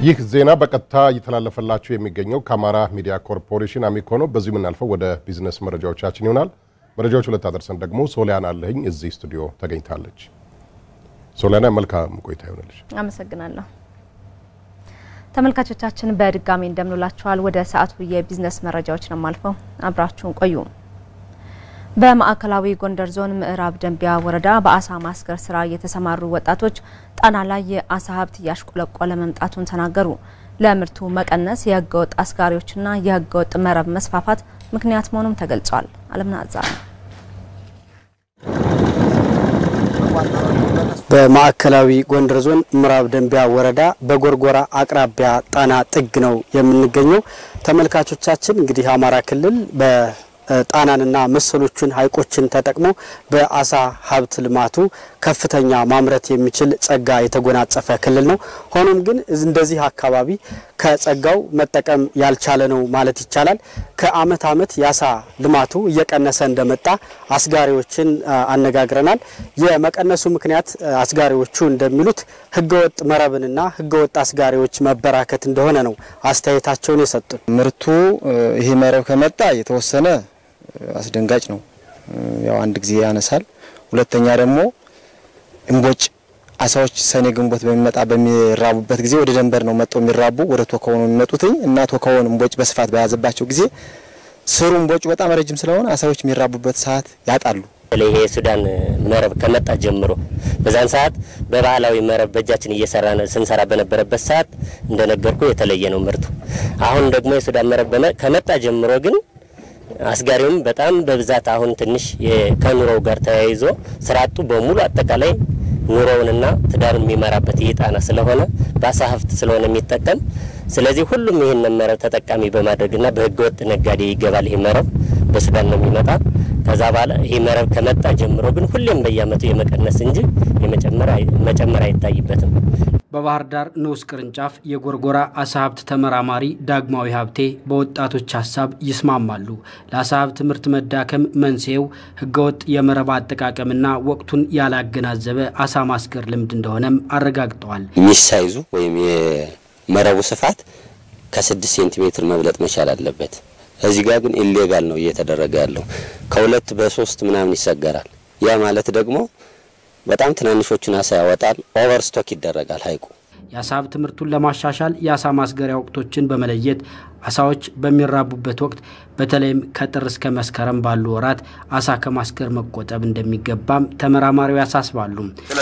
ይህ ዜና በቀጥታ እየተላለፈላችሁ የሚገኘው ከአማራ ሚዲያ ኮርፖሬሽን አሚኮ ነው። በዚሁ የምናልፈው ወደ ቢዝነስ መረጃዎቻችን ይሆናል። መረጃዎቹ ልታደርሰን ደግሞ ሶሊያና አለህኝ እዚህ ስቱዲዮ ተገኝታለች። ሶሊያና መልካም ቆይታ ይሆንልሽ። አመሰግናለሁ። ተመልካቾቻችን በድጋሚ እንደምንላችኋል። ወደ ሰዓቱ የቢዝነስ መረጃዎች ነው የማልፈው፣ አብራችሁን ቆዩ። በማዕከላዊ ጎንደር ዞን ምዕራብ ደንቢያ ወረዳ በአሳ ማስገር ስራ የተሰማሩ ወጣቶች ጣና ላይ የአሳ ሀብት እያሽቆለቆለ መምጣቱን ተናገሩ። ለምርቱ መቀነስ የህገወጥ አስጋሪዎችና የህገወጥ መረብ መስፋፋት ምክንያት መሆኑም ተገልጿል። አለምናዛ ነው። በማዕከላዊ ጎንደር ዞን ምዕራብ ደንቢያ ወረዳ በጎርጎራ አቅራቢያ ጣና ጥግ ነው የምንገኘው። ተመልካቾቻችን እንግዲህ አማራ ክልል ጣናንና መሰሎቹን ሐይቆችን ተጠቅሞ በአሳ ሀብት ልማቱ ከፍተኛ ማምረት የሚችል ጸጋ የተጎናጸፈ ክልል ነው። ሆኖም ግን እንደዚህ አካባቢ ከጸጋው መጠቀም ያልቻለ ነው ማለት ይቻላል። ከአመት አመት የአሳ ልማቱ እየቀነሰ እንደመጣ አስጋሪዎችን አነጋግረናል። የመቀነሱ ምክንያት አስጋሪዎቹ እንደሚሉት ህገወጥ መረብንና ህገወጥ አስጋሪዎች መበራከት እንደሆነ ነው አስተያየታቸውን የሰጡን። ምርቱ ይሄ መረብ ከመጣ የተወሰነ አስደንጋጭ ነው። ያው አንድ ጊዜ ያነሳል። ሁለተኛ ደግሞ እምቦጭ አሳዎች ሰኔ ግንቦት በሚመጣ በሚራቡበት ጊዜ ወደ ደንበር ነው መጥተው የሚራቡ ወደ ቶካው ነው የሚመጡትኝ እና ቶካውን እምቦጭ በስፋት በያዘባቸው ጊዜ ስሩ እምቦጩ በጣም ረጅም ስለሆነ አሳዎች የሚራቡበት ሰዓት ያጣሉ። ይሄ የሱዳን መረብ ከመጣ ጀምሮ በዛን ሰዓት በባህላዊ መረብ በእጃችን እየሰራ ስንሰራ በነበረበት ሰዓት እንደነገርኩ የተለየ ነው ምርቱ። አሁን ደግሞ የሱዳን መረብ ከመጣ ጀምሮ ግን አስጋሪውም በጣም በብዛት አሁን ትንሽ ከኑሮው ጋር ተያይዞ ስራ አጡ በሙሉ አጠቃላይ ኑሮውንና ትዳሩን የሚመራበት ይህ ጣና ስለሆነ በአሳ ሀብት ስለሆነ የሚጠቀም ስለዚህ ሁሉም ይህን መረብ ተጠቃሚ በማድረግና በህገወጥ ነጋዴ ይገባል። ይህ መረብ በሱዳን ነው የሚመጣ። ከዛ በኋላ ይህ መረብ ከመጣ ጀምሮ ግን ሁሌም በየአመቱ የመቀነስ እንጂ መጨመር አይታይበትም። በባህር ዳር ንዑስ ቅርንጫፍ የጎርጎራ አሳ ሀብት ተመራማሪ ዳግማዊ ሀብቴ በወጣቶች ሀሳብ ይስማማሉ። ለአሳ ሀብት ምርት መዳከም መንስኤው ህገወጥ የመረብ አጠቃቀምና ወቅቱን ያላገናዘበ አሳ ማስገር ልምድ እንደሆነም አረጋግጠዋል። ሚስ ሳይዙ ወይም የመረቡ ስፋት ከስድስት ሴንቲሜትር መብለጥ መቻል አለበት። እዚህ ጋር ግን ኢሌጋል ነው እየተደረገ ያለው ከሁለት በሶስት ምናምን ይሰገራል። ያ ማለት ደግሞ በጣም ትናንሾቹን አሳ ያወጣል። ኦቨር ስቶክ ይደረጋል ሀይቁ። የአሳ ሀብት ምርቱን ለማሻሻል የአሳ ማስገሪያ ወቅቶችን በመለየት አሳዎች በሚራቡበት ወቅት በተለይም ከጥር እስከ መስከረም ባሉ ወራት አሳ ከማስገር መቆጠብ እንደሚገባም ተመራማሪው ያሳስባሉ።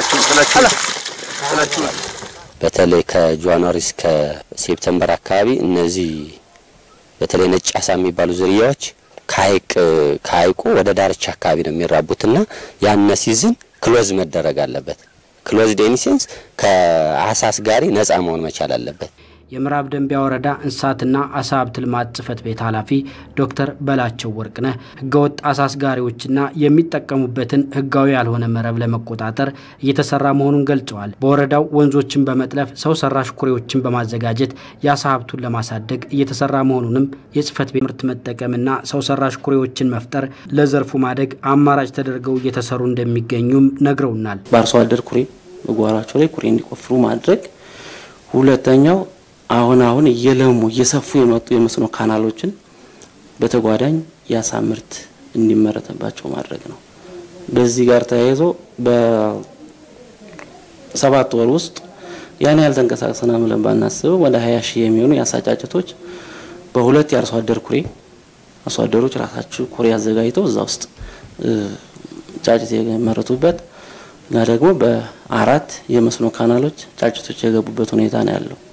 በተለይ ከጃንዋሪ እስከ ሴፕተምበር አካባቢ እነዚህ በተለይ ነጭ አሳ የሚባሉ ዝርያዎች ከሀይቅ ከሀይቁ ወደ ዳርቻ አካባቢ ነው የሚራቡትና ያነ ሲዝን ክሎዝ መደረግ አለበት። ክሎዝ ዴኒሴንስ ከአሳ አስጋሪ ነጻ መሆን መቻል አለበት። የምዕራብ ደንቢያ ወረዳ እንስሳትና አሳ ሀብት ልማት ጽሕፈት ቤት ኃላፊ ዶክተር በላቸው ወርቅነህ ህገወጥ አሳ አስጋሪዎችና የሚጠቀሙበትን ህጋዊ ያልሆነ መረብ ለመቆጣጠር እየተሰራ መሆኑን ገልጸዋል። በወረዳው ወንዞችን በመጥለፍ ሰው ሰራሽ ኩሬዎችን በማዘጋጀት የአሳ ሀብቱን ለማሳደግ እየተሰራ መሆኑንም የጽሕፈት ቤት ምርት መጠቀምና ሰው ሰራሽ ኩሬዎችን መፍጠር ለዘርፉ ማደግ አማራጭ ተደርገው እየተሰሩ እንደሚገኙም ነግረውናል። በአርሶ አደር ኩሬ በጓሯቸው ላይ ኩሬ እንዲቆፍሩ ማድረግ ሁለተኛው አሁን አሁን እየለሙ እየሰፉ የመጡ የመስኖ ካናሎችን በተጓዳኝ የአሳ ምርት እንዲመረትባቸው ማድረግ ነው። በዚህ ጋር ተያይዞ በሰባት ወር ውስጥ ያን ያህል ተንቀሳቅሰናል ብለን ባናስበው ወደ ሀያ ሺህ የሚሆኑ የአሳ ጫጭቶች በሁለት የአርሶ አደር ኩሬ አርሶ አደሮች ራሳቸው ኩሬ አዘጋጅተው እዛ ውስጥ ጫጭት የመረቱበት እና ደግሞ በአራት የመስኖ ካናሎች ጫጭቶች የገቡበት ሁኔታ ነው ያለው።